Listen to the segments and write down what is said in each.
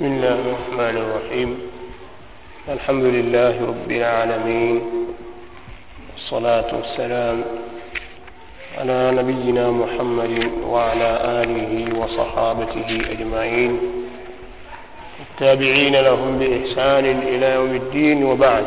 بسم الله الرحمن الرحيم الحمد لله رب العالمين والصلاة والسلام على نبينا محمد وعلى آله وصحابته أجمعين التابعين لهم بإحسان إلى يوم الدين وبعد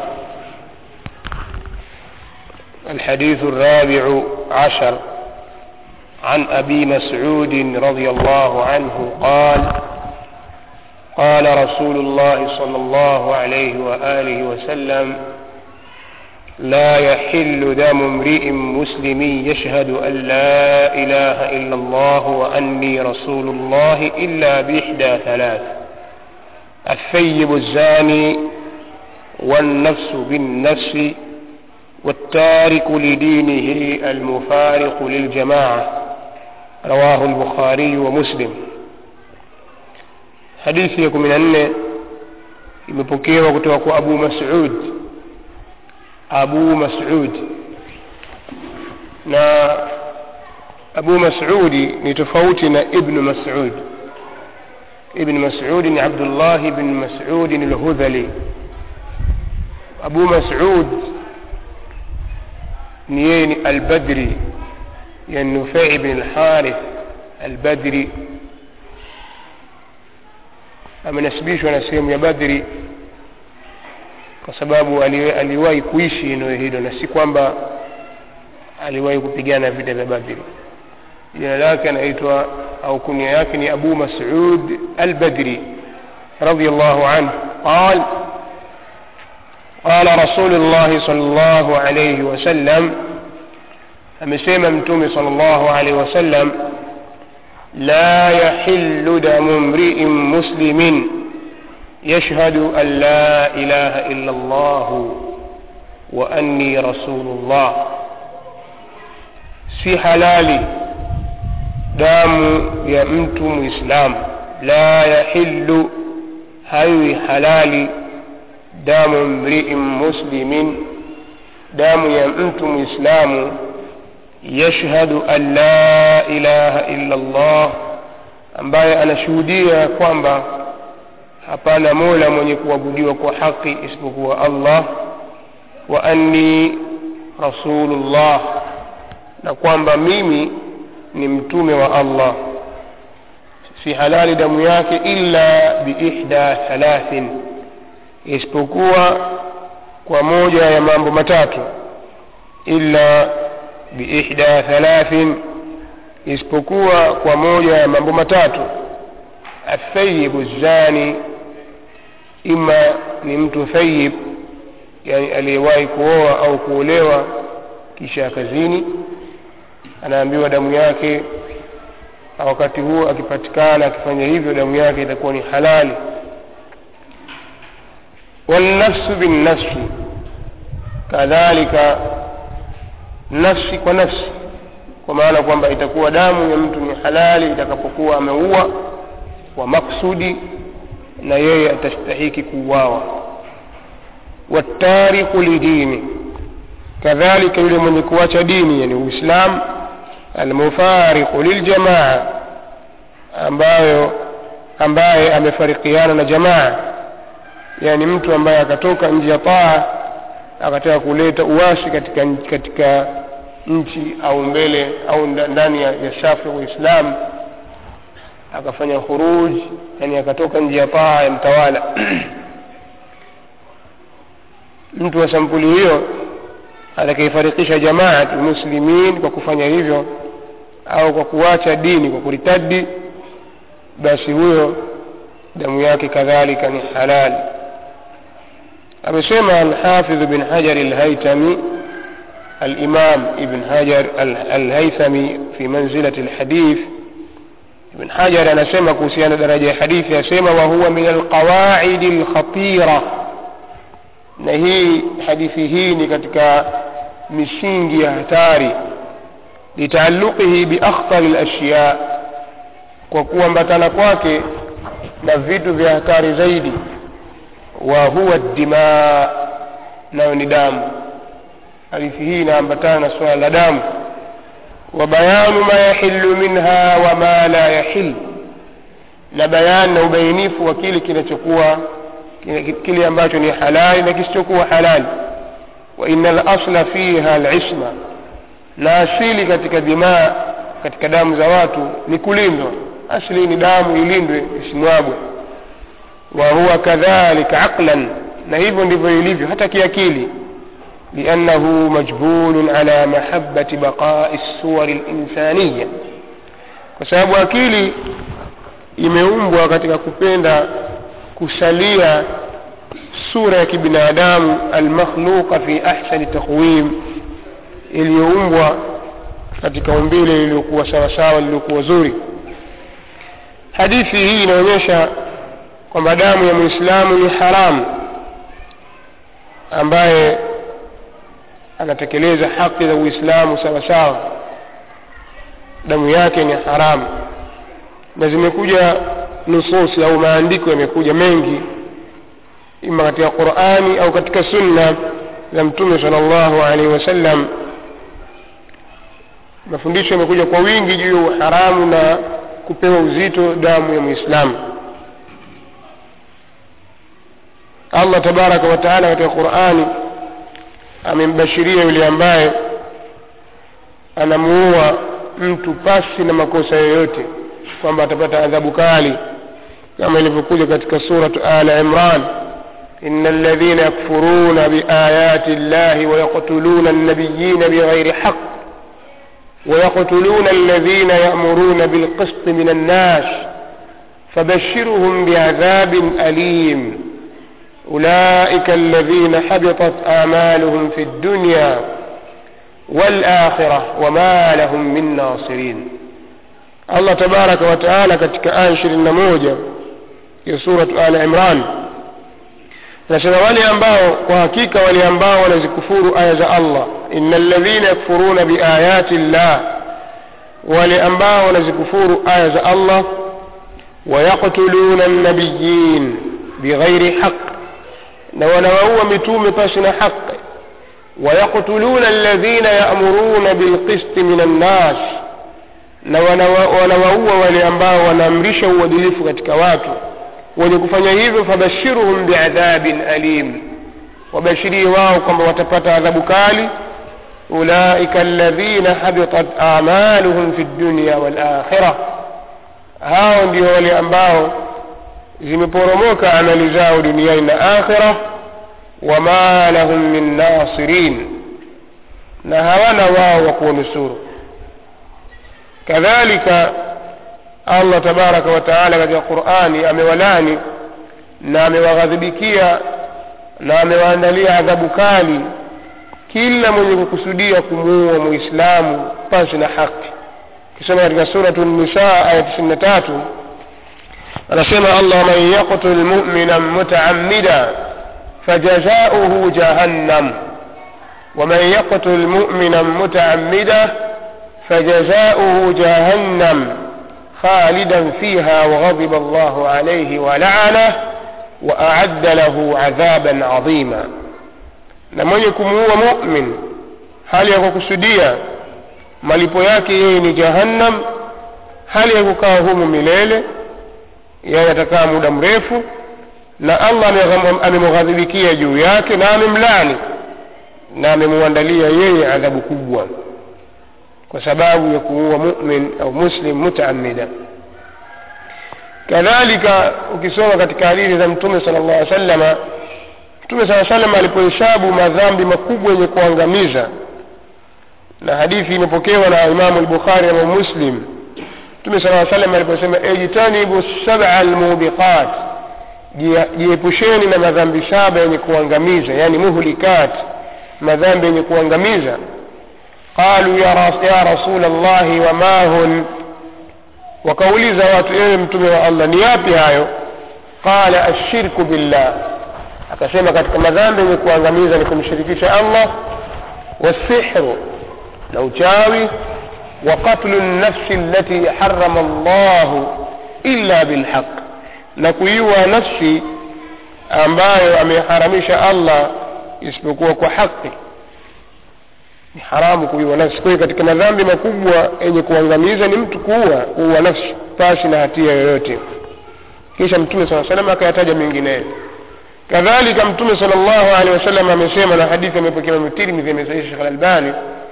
الحديث الرابع عشر عن أبي مسعود رضي الله عنه قال قال رسول الله صلى الله عليه وآله وسلم لا يحل دم امرئ مسلم يشهد أن لا إله إلا الله وأني رسول الله إلا بإحدى ثلاث الثيب الزاني والنفس بالنفس والتارك لدينه المفارق للجماعة رواه البخاري ومسلم hadithi ya kumi na nne imepokewa kutoka kwa abu masud abu masud na abu masudi ni tofauti na ibnu masud ibn masudi ni abdullah ibn masudi lhudhali abu masud ni yeye ni albadri yani nufai ibn lharith albadri amenasibishwa na sehemu ya badri kwa sababu aliwahi kuishi eneo hilo na si kwamba aliwahi kupigana vita vya badri jina lake anaitwa au kunia yake ni abu masud albadri رضي الله عنه قال قال رسول الله صلى الله عليه وسلم amesema mtume صلى الله عليه وسلم لا يحل دم امرئ مسلم يشهد أن لا إله إلا الله وأني رسول الله si halali damu ya mtu muislam la yahillu haiwi halali damu mriin muslimin damu ya mtu muislamu yashhadu an la ilaha illa Allah, ambaye anashuhudia kwamba hapana mola mwenye kuabudiwa kwa haki isipokuwa Allah, wa anni rasulullah, na kwamba mimi ni mtume wa Allah. Si halali damu yake illa biihda thalathin, isipokuwa kwa moja ya mambo matatu illa biihda thalathin isipokuwa kwa moja ya mambo matatu athayibu zani ima ni mtu thayib yani aliyewahi kuoa au kuolewa kisha kazini anaambiwa damu yake wakati huo akipatikana akifanya hivyo damu yake itakuwa ni halali walnafsu binnafsi kadhalika nafsi kwa nafsi kwa maana kwamba itakuwa damu ya mtu ni halali itakapokuwa ameua kwa maksudi na yeye atastahiki kuuawa watariku lidini kadhalika yule mwenye kuacha dini yani uislam almufariqu liljamaa ambayo ambaye amefarikiana na jamaa yani mtu ambaye akatoka nje ya taa akataka kuleta uwashi katika katika nchi au mbele au ndani ya, ya shafi uislam akafanya khuruj yani akatoka nje ya paa ya mtawala mtu wa sampuli hiyo atakaifarikisha jamaat muslimin kwa kufanya hivyo au kwa kuacha dini kwa kuritadi basi huyo damu yake kadhalika ni halali amesema alhafidh bin hajar alhaitami الإمام ابن حجر الهيثمي في منزلة الحديث ابن حجر أنا سمع كوسيان درجة حديث يسمى وهو من القواعد الخطيرة نهي حديثه نكتك مشينجي هتاري لتعلقه بأخطر الأشياء وكوا مبتنا kwake na vitu vya hatari zaidi wa huwa dimaa nayo ni damu hadithi hii inaambatana na suala la damu wa bayanu ma yahillu minha wa ma la yahil na bayani na ubainifu wa kile kinachokuwa kile ambacho ni halali na kisichokuwa halali wa ina lasla fiha alisma na asili katika dimaa katika damu za watu ni kulindwa asili ni damu ilindwe isimwagwe wa huwa kadhalika aqlan na hivyo ndivyo ilivyo hata kiakili liannahu majbulun ala mahabati baqai suwari linsaniya kwa sababu akili imeumbwa katika kupenda kusalia sura ya kibinadamu almakhluqa fi ahsani taqwim iliyoumbwa katika umbile lililokuwa sawasawa lililokuwa zuri hadithi hii inaonyesha kwamba damu ya mwislamu ni haramu ambaye anatekeleza haki za uislamu sawa sawa damu yake ni haramu na zimekuja nususi au maandiko yamekuja mengi ima katika qurani au katika sunna za mtume sala llahu alaihi wasallam mafundisho yamekuja kwa wingi juu ya uharamu na kupewa uzito damu ya mwislamu allah tabaraka wataala katika qurani amembashiria yule ambaye anamuua mtu pasi na makosa yoyote kwamba atapata adhabu kali kama ilivyokuja katika suratu ala imran إن الذين يكفرون بآيات الله ويقتلون النبيين بغير حق ويقتلون الذين يأمرون بالقسط من الناس فبشرهم بعذاب أليم أولئك الذين حبطت آمالهم في الدنيا والآخرة وما لهم من ناصرين الله تبارك وتعالى katika aya ishirini na moja ya suratu al imran nasema wale ambao kwa hakika wale ambao wanazikufuru aya za allah ina ladhina yakfuruna biayati llah wale ambao wanazikufuru aya za allah wayaktuluna nabiyin bighairi haq na wanawaua mitume pasi na haqi wayaktuluna alladhina yamuruna bilqisti min annas na wanawaua wale ambao wanaamrisha uadilifu katika watu wenye kufanya hivyo fabashiruhum biadhabin alim wabashirie wao kwamba watapata adhabu kali ulaika alladhina habitat amaluhum fi dunya walakhira hao ndio wale ambao zimeporomoka amali zao duniani na akhira wama lahum min nasirin na hawana wao wa kuwanusuru kadhalika allah tabaraka wataala katika qurani amewalani na amewaghadhibikia na amewaandalia adhabu kali kila mwenye kukusudia kumuua muislamu pasi na haki kisema katika suratu nisa aya tisini na tatu anasema allah man yaktul mumina mutaamida fajazauhu jahannam ومن يقتل مؤمنا متعمدا فجزاؤه جهنم خالدا فيها وغضب الله عليه ولعنه وأعد له عذابا عظيما na mwenye kumuua mumin hali ya kukusudia malipo yake yeye ni jahannam hali ya kukaa humu milele yeye atakaa muda mrefu na allah amemghadhibikia juu yake na amemlani na amemwandalia yeye adhabu kubwa kwa sababu ya kuua mumin au muslim mutaamida kadhalika ukisoma katika hadithi za mtume sala llah alih sallama mtume saa salam alipohesabu madhambi makubwa yenye kuangamiza na hadithi imepokewa na imamu lbukhari na muslim mtume sala salam aliposema ijtanibu saba lmubiqat jiepusheni na madhambi saba yenye kuangamiza yani muhlikat madhambi yenye kuangamiza qalu ya, ras, ya rasul llahi wama hun wakauliza watu ewe mtume wa allah ni yapi hayo qala ashirku billah akasema katika madhambi yenye kuangamiza ni kumshirikisha allah wasihru na uchawi wa qatlu lnafsi allati harama llahu illa bilhaq na kuiwa nafsi ambayo ameharamisha allah isipokuwa kwa haki ni haramu kuiwa nafsi kwa hiyo katika madhambi makubwa yenye kuangamiza ni mtu kuua kuua nafsi pasi na hatia yoyote kisha mtume saa salam akayataja mengineyo kadhalika mtume sal llahu alehi wasallam amesema na hadithi amepokea Imam tirmidhi amesahihi shekh alalbani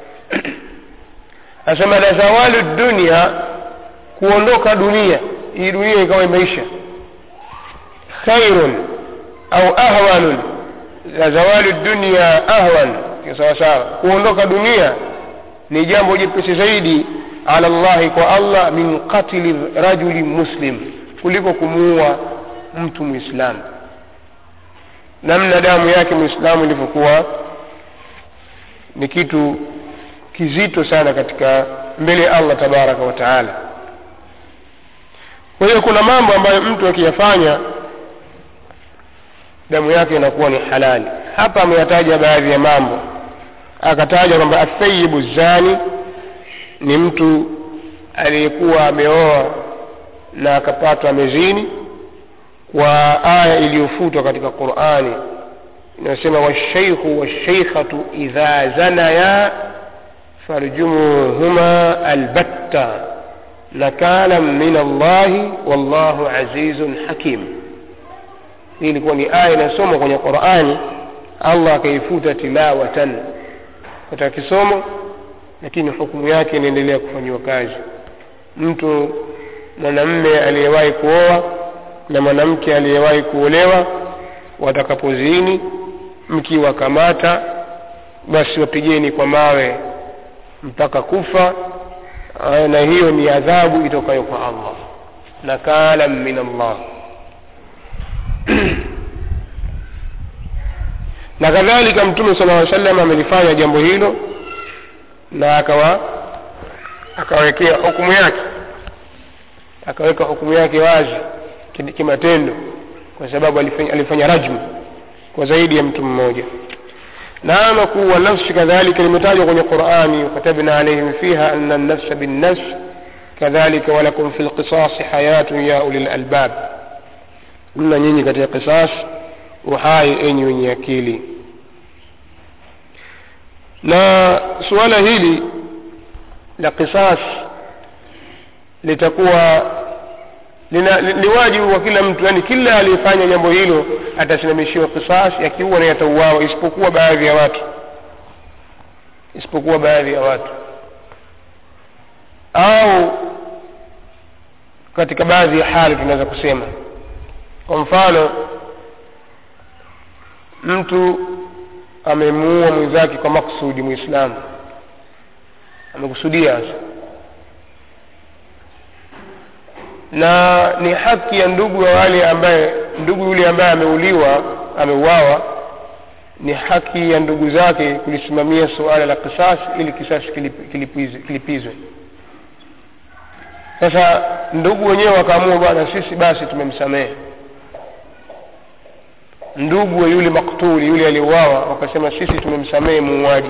asema la zawalu dunia kuondoka dunia hii dunia ikawa imeisha khairun au ahwanun la zawalu dunia ahwan sawa sawa kuondoka dunia ni jambo jepesi zaidi ala llahi kwa allah min qatli rajuli muslim kuliko kumuua mtu mwislamu namna damu yake mwislamu ilivyokuwa ni kitu kizito sana katika mbele ya allah tabaraka wa taala kwa hiyo kuna mambo ambayo mtu akiyafanya damu yake inakuwa ni halali hapa ameyataja baadhi ya mambo akataja kwamba athayibu zani ni mtu aliyekuwa ameoa na akapatwa amezini kwa aya iliyofutwa katika qurani inayosema washaikhu washaikhatu idha zanaya farjumuhuma albatta nakala min allahi wallahu azizun hakim hii ilikuwa ni aya inasomwa kwenye qurani allah akaifuta tilawatan katika kisomo lakini hukumu yake inaendelea kufanyiwa kazi mtu mwanamme aliyewahi kuoa na mwanamke aliyewahi kuolewa watakapozini mkiwakamata basi wapigeni kwa mawe mpaka kufa na hiyo ni adhabu itokayo kwa allah nakala min allah na kadhalika mtume sala llaw sallam amelifanya jambo hilo na akawa akawekea hukumu yake akaweka hukumu yake wazi kimatendo kwa sababu alifanya, alifanya rajmu kwa zaidi ya mtu mmoja na ama kuwa nafsi kadhalika limetajwa kwenye qurani wakatabna alaihim fiha ana nafsa binnafs kadhalika walakum fi lqisasi hayatun ya uli lalbab mna nyinyi katika qisas uhai enyi wenye akili na suala hili la qisas litakuwa ni wajibu wa kila mtu yani kila aliyefanya jambo hilo atasimamishiwa qisas yakiua na yatauawa isipokuwa baadhi ya watu isipokuwa baadhi ya watu au katika baadhi ya hali tunaweza kusema kwa mfano mtu amemuua mwenzake kwa maksudi mwislamu amekusudia sasa na ni haki ya ndugu wa wale ambaye ndugu yule ambaye ameuliwa ameuawa ni haki ya ndugu zake kulisimamia suala la kisasi ili kisasi kilipizwe, kilipizwe sasa ndugu wenyewe wakaamua bwana sisi basi tumemsamehe ndugu wa yule maktuli yule aliyeuawa wakasema sisi tumemsamehe muuaji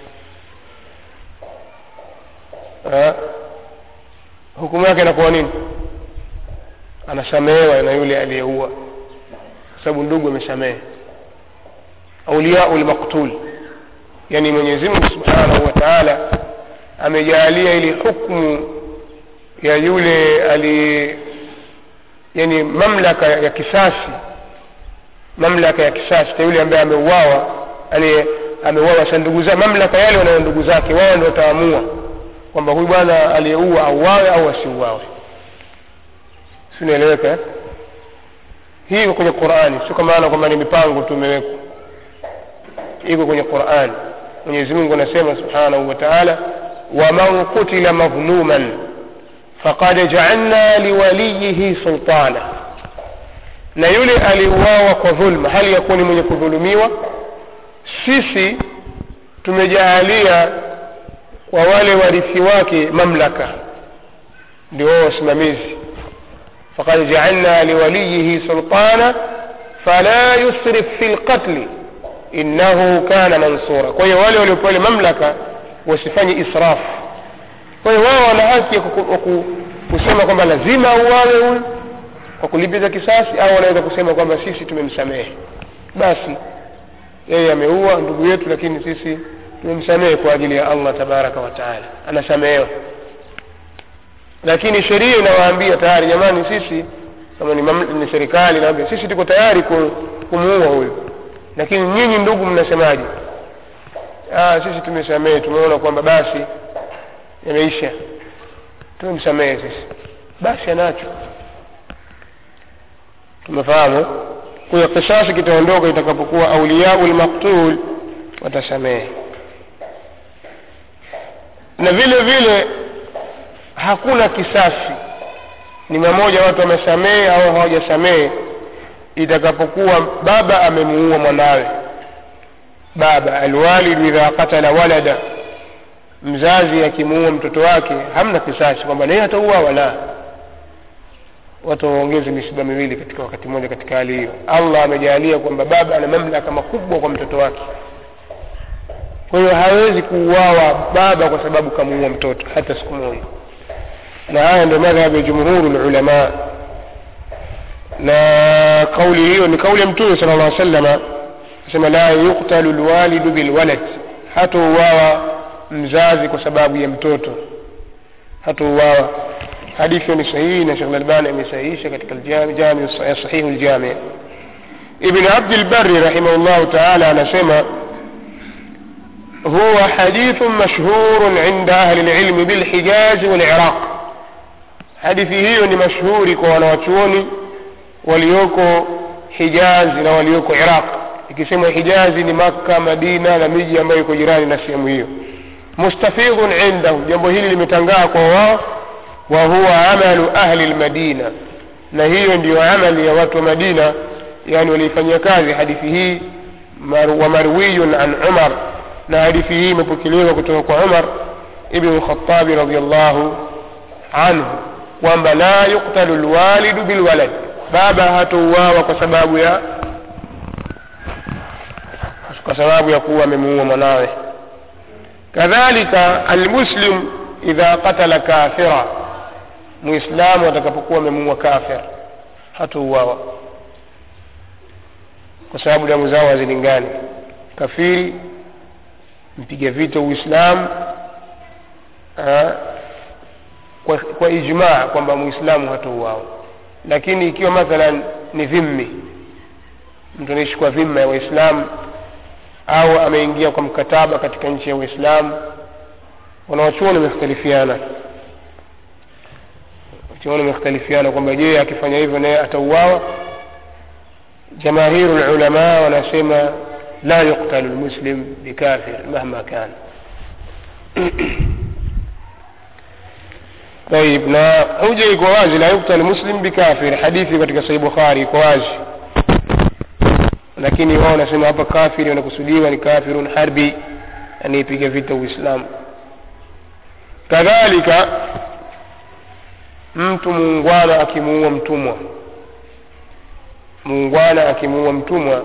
hukumu yake inakuwa nini anasamehewa na yule aliyeua kwa sababu ndugu amesamehe auliyau lmaktul yani mwenyezi mungu subhanahu wa taala amejaalia ili hukmu ya yule ali yani mamlaka ya kisasi mamlaka ya kisasi cha yule ambaye ameuawa yani ameuawa sa ndugu zake mamlaka yale wanayo ndugu zake wao ndio wataamua kwamba huyu bwana aliyeua auawe au asiuawe sinaeleweka eh? hii iko kwenye qurani sio kwa maana kwamba ni mipango tu imewekwa iko kwenye qurani mwenyezi mungu anasema subhanahu wa taala waman qutila madhluman faqad jaalna liwaliyihi sultana na yule aliuawa kwa dhulma hali ya kuwa ni mwenye kudhulumiwa sisi tumejaalia kwa wale warithi wake mamlaka ndio wao wasimamizi فقد جعلنا لوليه سلطانا فلا يسرف في القتل إنه كان منصورا kwa hiyo wale waliopewa ile mamlaka wasifanye israf kwa hiyo wao wana haki ya kusema kwamba lazima auawe huyu kwa kulipiza kisasi au wanaweza kusema kwamba sisi tumemsamehe basi yeye ameua ndugu yetu lakini sisi tumemsamehe kwa ajili ya allah tabaraka wa taala anasamehewa lakini sheria inawaambia tayari jamani sisi kama ni, maml- ni serikali naambia sisi tuko tayari ku- kumuua huyu lakini nyinyi ndugu mnasemaje ah, sisi tumesamehe tumeona kwamba basi yameisha tumemsamehe sisi basi anacho tumefahamu kwa hiyo kisasi kitaondoka itakapokuwa auliyau lmaktul watasamehe na vile vile hakuna kisasi ni mamoja watu wamesamehe au hawajasamehe itakapokuwa baba amemuua mwanawe baba alwalidu idha qatala walada mzazi akimuua mtoto wake hamna kisasi kwamba naye atauawa la watu waongeze misiba miwili katika wakati mmoja katika hali hiyo allah amejalia kwamba baba ana mamlaka makubwa kwa mtoto wake kwa hiyo hawezi kuuawa baba kwa sababu kamuua mtoto hata siku moja na haya ndio madhhabu ya jumhuru lulamaa na kauli hiyo ni kauli ya mtume sala llah salama asema la yuktalu lwalidu bilwalad hatouawa mzazi kwa sababu ya mtoto hatouawa hadithi hiyo ni sahihi na shekh lalbani amesahihisha katika aljami- jami sahihu ljami ibn abdi lbari rahimahullahu taala anasema هو حديث مشهور عند أهل العلم بالحجاز والعراق hadithi hiyo ni mashuhuri kwa wanawachuoni walioko hijazi na walioko iraq ikisema hijazi ni makka madina na miji ambayo iko jirani na sehemu hiyo mustafidhun indahu jambo hili limetangaa kwa wao wa huwa amalu ahli lmadina na hiyo ndiyo amali ya watu wa madina yani waliifanyia kazi hadithi hii mar, wa marwiyun an umar na hadithi hii imepokelewa kutoka kwa umar ibnu lkhatabi radiallahu anhu kwamba la yuktalu lwalidu bilwalad baba hatouawa kwa sababu ya kwa sababu ya kuwa amemuua mwanawe kadhalika almuslim idha qatala kafira muislamu atakapokuwa amemuua kafir hatouawa kwa sababu damu zao hazilingani kafiri mpiga vita uislamu ah, kwa, kwa ijmaa kwamba muislamu hatouawa lakini ikiwa mathalan ni dhimmi mtu anaishi kwa dhima ya waislamu au ameingia kwa mkataba katika nchi ya waislamu wanawachuoni wamekhtalifiana wachuoni wamekhtalifiana kwamba je akifanya hivyo naye atauawa jamaahiru lulama wanasema la yuktalu lmuslim bikafir mahma kan طيب na hoja iko wazi la yuktal muslim bikafir hadithi katika sahih bukhari iko wazi lakini wao wanasema hapa kafiri wanakusudiwa ni kafirun harbi anayepiga vita uislamu kadhalika mtu muungwana akimuua mtumwa muungwana akimuua mtumwa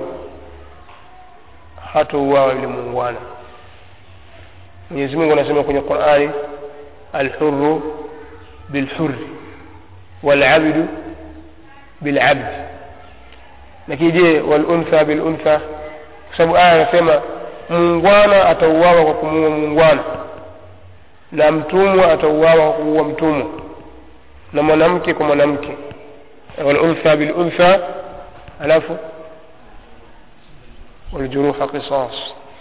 hatouawa yule muungwana mwenyezi mungu anasema kwenye qurani alhuru بالحر والعبد بالعبد lakini je waluntha biluntha kwa sababu aya anasema muungwana atauawa kwa kumuua muungwana na mtumwa atauawa kwa kumuua mtumwa na mwanamke kwa mwanamke waluntha biluntha alafu waljuruha qisas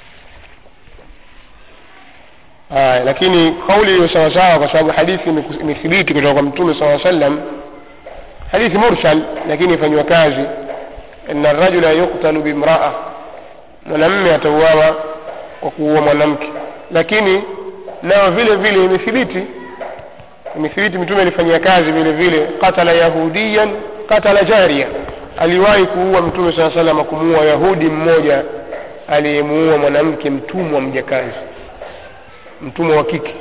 haya lakini kauli hiyo sawasawa kwa sababu hadithi imethibiti kutoka kwa mtume saa sallam hadithi mursal lakini ifanyiwa kazi ina rajula yuktalu bimraa mwanamme atauawa kwa kuua mwanamke lakini nayo vile vile imethibiti imethibiti mtume alifanyia kazi vile vile qatala yahudiyan qatala jaria aliwahi kuua mtume saa salama kumuua yahudi mmoja aliyemuua mwanamke mtumwa mjakazi mtumwa wa kike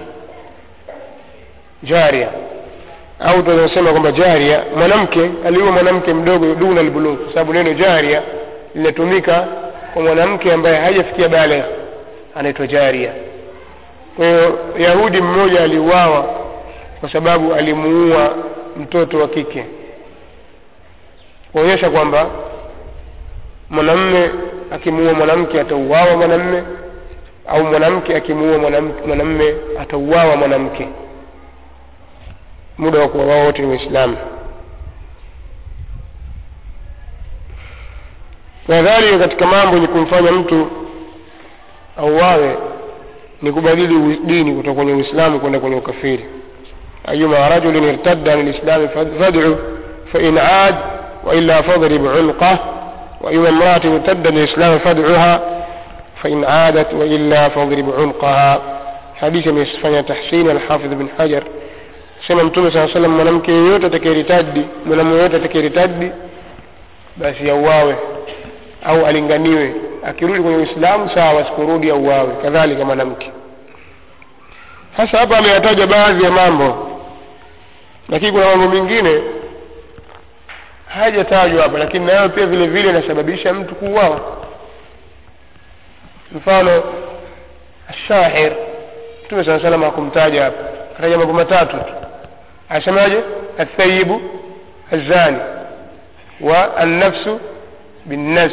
jaria au tunasema kwamba jaria mwanamke aliua mwanamke mdogo duna albulugh kwa sababu neno jaria linatumika kwa mwanamke ambaye hajafikia baligh anaitwa jaria kwa hiyo yahudi mmoja aliuawa kwa sababu alimuua mtoto wa kike kuonyesha kwamba mwanamme akimuua mwanamke atauawa mwanamme au mwanamke akimuua mwanamme atauawa mwanamke muda wa kuwa wao wote ni waislamu kadhalika katika mambo yenye kumfanya mtu auawe ni kubadili ui- dini kutoka kwenye uislamu kwenda kwenye ukafiri ayuma rajulin irtadda an lislami fad'u fain aad waila fadrib unqah وأيما امرأة ارتد الإسلام فادعها فإن عادت وإلا فاضرب عنقها حديث يصفن تحسين الحافظ بن حجر sema mtume saa salam mwanamke yeyote atakayeritadi mwanamume yeyote atakayeritadi basi auawe au alinganiwe akirudi kwenye uislamu sawa sikurudi auawe kadhalika mwanamke sasa hapa ameyataja baadhi ya mambo lakini kuna mambo mengine hajatajwa hapa lakini nayo pia vile vile inasababisha mtu kuuawa mfano ashahir mtume saa salam hakumtaja hapa kataja mambo matatu tu asemaje athayibu الزاني والنفس بالنفس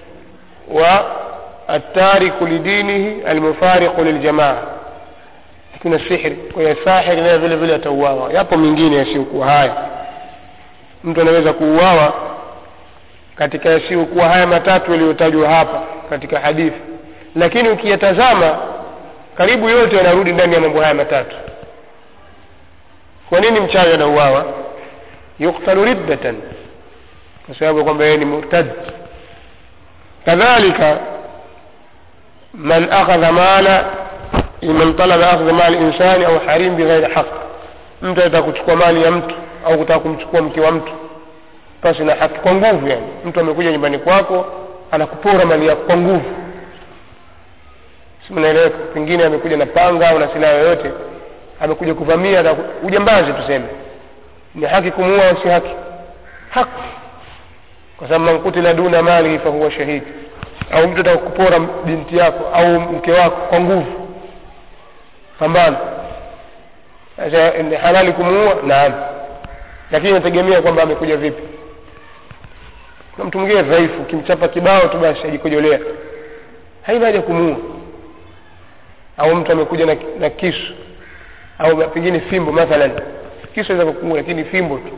والتارك لدينه المفارق للجماعة kuna sihri kwa hiyo sahiri naye vile vile atauawa yapo mengine yasiyokuwa haya mtu anaweza kuuawa katika yasiyokuwa haya matatu yaliyotajwa hapa katika hadithi lakini ukiyatazama karibu yote yanarudi ndani ya mambo haya matatu kwa nini mchawi anauawa yuktalu riddatan kwa sababu kwamba yeye ni murtad kadhalika man akhadha mala man talaba akhdha mali insani au harim bighairi haq mtu anataka kuchukua mali ya mtu au kutaka kumchukua mke wa mtu pasi na haki kwa nguvu yani mtu amekuja nyumbani kwako anakupora mali yako kwa nguvu simnaeleweka pengine amekuja na panga au na silaha yoyote amekuja kuvamia na ujambazi tuseme ni haki kumuua au si haki haki kwa sababu man kutila duna malihi fahuwa shahidi au mtu ataka kupora binti yako au mke wako kwa nguvu pambano sasa ni halali kumuua naam lakini inategemea kwamba amekuja vipi kuna mtu mwingine dhaifu ukimchapa kibao tu basi ajikojolea haina haja kumuua au mtu amekuja na, na kisu au pengine fimbo mathalan kisu aweza kukuua lakini fimbo tu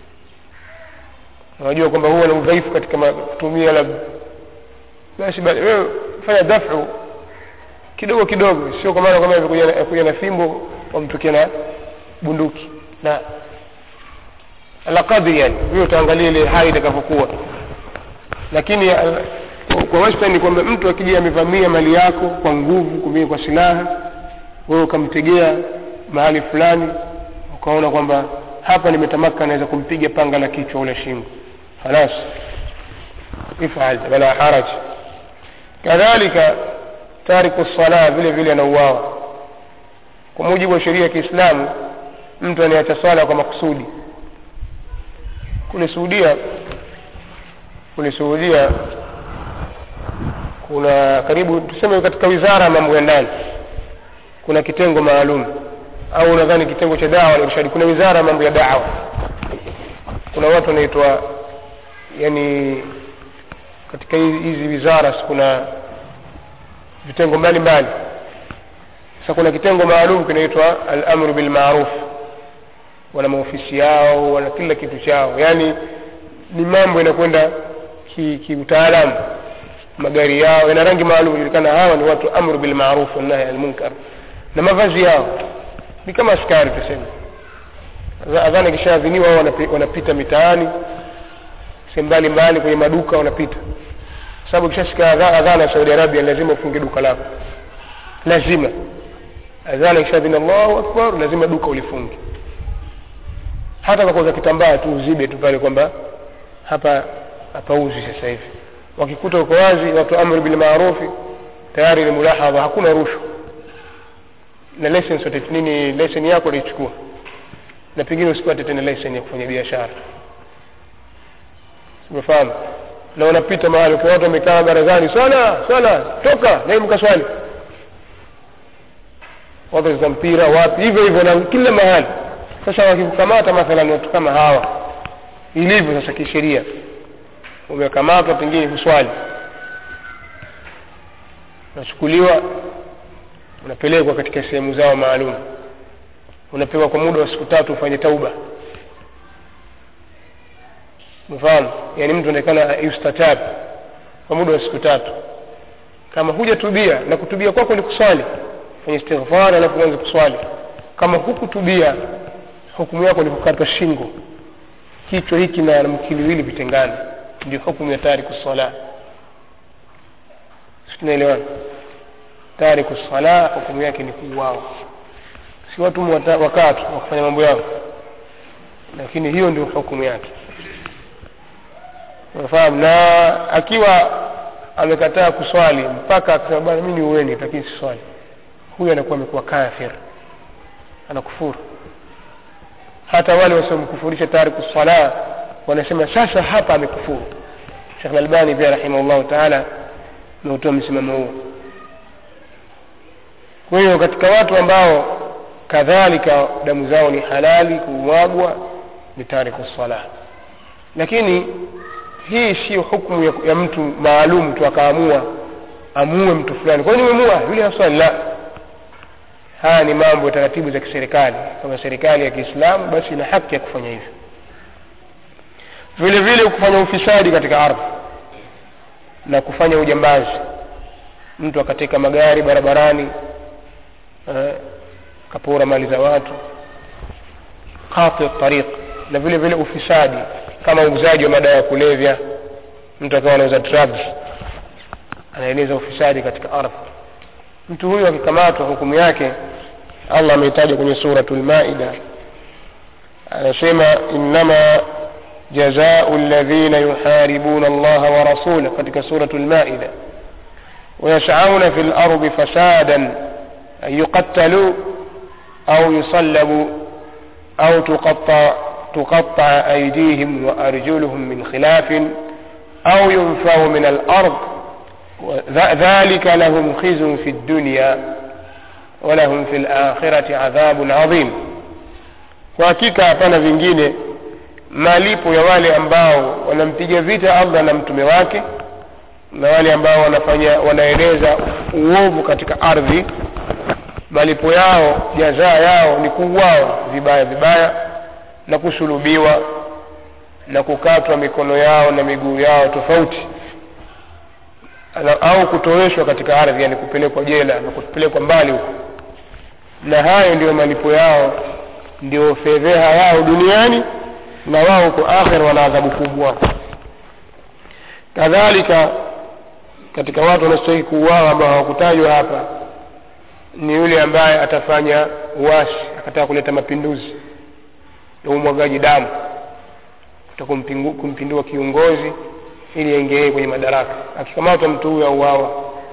unajua kwamba huwa na udhaifu katika kutumia labda basi bali wewe fanya dafu kidogo kidogo sio kwa maana kwamba kuja na fimbo wamtukia na bunduki na ala kadri yani hiyo utaangalia ile hali itakavyokuwa lakini kwa wastani ni kwamba mtu akija amevamia mali yako kwa nguvu kumia kwa silaha wewe ukamtegea mahali fulani ukaona kwamba hapa nimetamaka naweza kumpiga panga la kichwa ule shingo halas ifal wala haraj kadhalika tariku sala vile vile anauawa kwa mujibu wa sheria ya kiislamu mtu anayeacha swala kwa makusudi kule suudia kule suudia kuna karibu tuseme katika wizara ya mambo ya ndani kuna kitengo maalum au nadhani kitengo cha dawa na irshadi kuna wizara ya mambo ya dawa kuna watu wanaitwa yani katika hizi wizara kuna vitengo mbalimbali sasa kuna kitengo maalum kinaitwa al-amru bil ma'ruf wana maofisi yao wana kila kitu chao yani ni mambo yanakwenda kiutaalamu ki magari yao yana rangi maalum julikana hawa ni watu amru bil ma'ruf wa nahy al munkar na mavazi yao ni kama askari tuseme adhana ikishaadhiniwa wao wanapita mitaani sehemu mbalimbali kwenye maduka wanapita sababu ikishashika adhana ya Saudi Arabia lazima ufunge duka lako lazima adhana ikishadhini Allahu akbar lazima duka ulifunge hata kwa kuuza kitambaa tu uzibe tu pale kwamba hapa hapauzi sasa hivi wakikuta uko wazi watu amri bil maarufi tayari ni mulahadha hakuna rushwa na license wote nini license yako ulichukua na pengine usipate tena license ya kufanya biashara umefahamu na unapita mahali kwa watu wamekaa barazani swala swala toka na mkaswali watu za mpira wapi hivyo hivyo na kila mahali sasa wakikukamata mathalan watu kama hawa ilivyo sasa kisheria umekamatwa pengine kuswali unachukuliwa unapelekwa katika sehemu zao maalum unapewa kwa muda wa siku tatu ufanye tauba mfahamu yani mtu anaonekana yustatab kwa muda wa siku tatu kama hujatubia na kutubia kwako ni kuswali fanya istighfar alafu uanze kuswali kama hukutubia hukumu yako ni kukatwa shingo kichwa hiki na mkiliwili vitengane ndio hukumu ya tariku sala tunaelewana tariku sala hukumu yake ni kuuawa si watu wakati wa kufanya mambo yao lakini hiyo ndio hukumu yake unafahamu na akiwa amekataa kuswali mpaka akasema bwana mimi niueni lakini siswali huyu anakuwa amekuwa kafir anakufuru hata wale wasiomkufurisha tariku sala wanasema sasa hapa amekufuru shekh lalbani pia rahimahullahu taala ameutoa msimamo huo kwa hiyo katika watu ambao kadhalika damu zao ni halali kumwagwa ni tariku sala lakini hii sio hukumu ya, ya mtu maalum tu akaamua amue mtu fulani kwa nini umemua yule haswali la haya ni mambo ya taratibu za kiserikali kama serikali ya kiislamu basi ina haki ya kufanya hivyo vile vile kufanya ufisadi katika ardhi na kufanya ujambazi mtu akateka magari barabarani eh, kapora mali za watu qati tariq na vile vile ufisadi kama uuzaji wa madawa ya kulevya mtu akawa anauza drugs anaeleza ufisadi katika ardhi mtu huyu akikamatwa hukumu yake allah ameitaja kwenye suratu lmaida anasema innama jazau ladhina yuharibuna allaha wa rasulah katika suratu lmaida ويسعون في الأرض فسادا أن يقتلوا أو يصلبوا أو تقطع تقطع أيديهم وأرجلهم من خلاف أو ينفوا من الأرض ذلك لهم خزي في الدنيا ولهم في الآخرة عذاب عظيم وحقيقة hapana vingine malipo ya wale ambao wanampiga vita allah na mtume wake na wale ambao wanafanya wanaeneza uovu katika ardhi malipo yao jazaa yao ni kuuawa vibaya vibaya na kusulubiwa na kukatwa mikono yao na miguu yao tofauti au kutoweshwa katika ardhi yani kupelekwa jela na kupelekwa mbali huko na hayo ndio malipo yao ndio fedheha yao duniani na wao huko akhir wana adhabu kubwa kadhalika katika watu wanaostahili kuuawa ambao hawakutajwa hapa ni yule ambaye atafanya uasi akataka kuleta mapinduzi ya umwagaji damu kumpindua kiongozi ili aingie kwenye madaraka akikamatwa mtu huyo auawa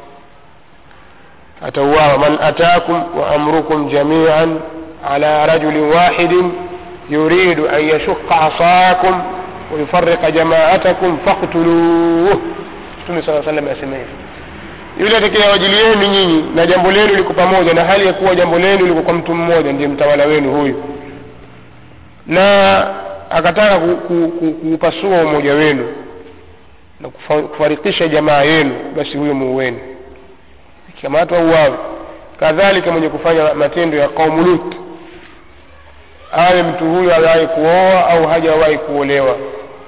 atauawa man atakum wa amrukum jamian ala rajulin wahidin yuridu an yashuqa asakum wayufariqa jamaatakum faktuluh mtume saa salam asema hivi yule atakayewajilieni nyinyi na jambo lenu liko pamoja na hali ya kuwa jambo lenu liko kwa mtu mmoja ndiye mtawala wenu huyu na akataka kuupasua umoja wenu na kufarikisha jamaa yenu basi huyo muuweni ikikamatwa uwawe kadhalika mwenye kufanya matendo ya qaumu lut awe mtu huyo awahi kuoa au hajawahi kuolewa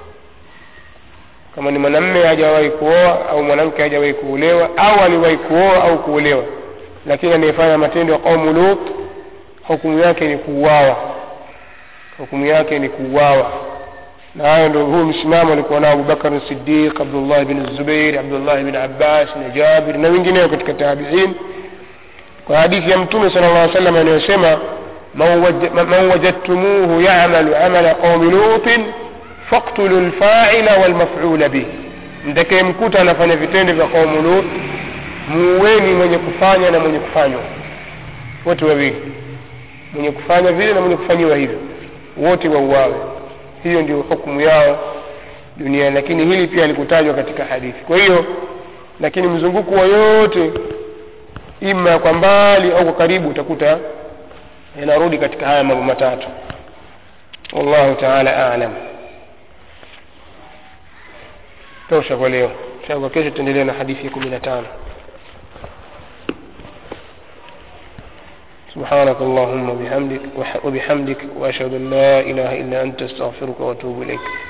kama ni mwanamme hajawahi kuoa au mwanamke hajawahi kuolewa au aliwahi kuoa au kuolewa lakini anayefanya matendo ya qaumu lut hukumu yake ni kuuawa hukumu yake ni kuuawa na hayo ndio huu msimamo alikuwa nao abubakar sidiq abdullah bin zubair abdullah bin abbas na jabir na wengineo katika tabiin kwa hadithi ya mtume sala llah salam anayosema man wajadtumuhu yamalu amala qaumi lutin faktulu lfaila walmafula bih mtakayemkuta anafanya vitendo vya qaumu lut muuweni mwenye kufanya na mwenye kufanywa wote wawili mwenye kufanya vile na mwenye kufanyiwa hivyo wote wauawe hiyo ndio hukumu yao duniani lakini hili pia likutajwa katika hadithi kwa hiyo lakini mzunguko wa yote ima kwa mbali au kwa karibu utakuta yanarudi katika haya mambo matatu wallahu taala alam tosha kwa leo kwa kesho tutaendelea na hadithi ya kumi na tano سبحانك اللهم وبحمدك وبحمدك وأشهد أن لا إله إلا أنت أستغفرك وأتوب إليك